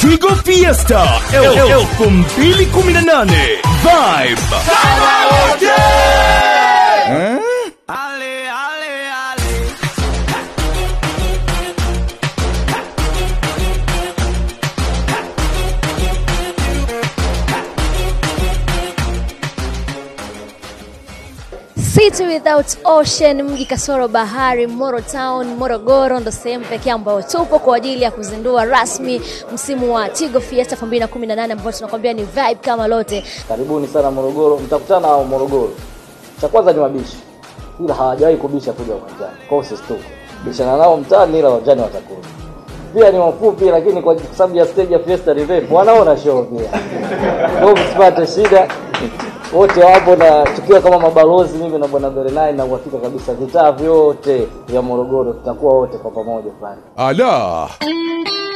Tigo Fiesta 2018 Vibe. Eh? City without ocean, mji kasoro bahari, Moro Town, Morogoro ndo sehemu pekee ambayo tupo kwa ajili ya kuzindua rasmi msimu wa Tigo Fiesta 2018 ambao tunakwambia ni vibe kama lote. Karibuni sana Morogoro, mtakutana na Morogoro. Cha kwanza ni mabishi, ila hawajawahi kubisha kuja uwanjani, kwa hiyo usisituke. Bishana nao mtaani, ila uwanjani watakuja. Pia ni wafupi, lakini kwa sababu ya stage ya Fiesta ni refu, wanaona show pia, kwa hiyo msipate shida. Wote wapo na tukiwa kama mabalozi, mimi na bwana Berenai, na uhakika kabisa vitaa vyote vya Morogoro tutakuwa wote kwa pamoja pale. Ala.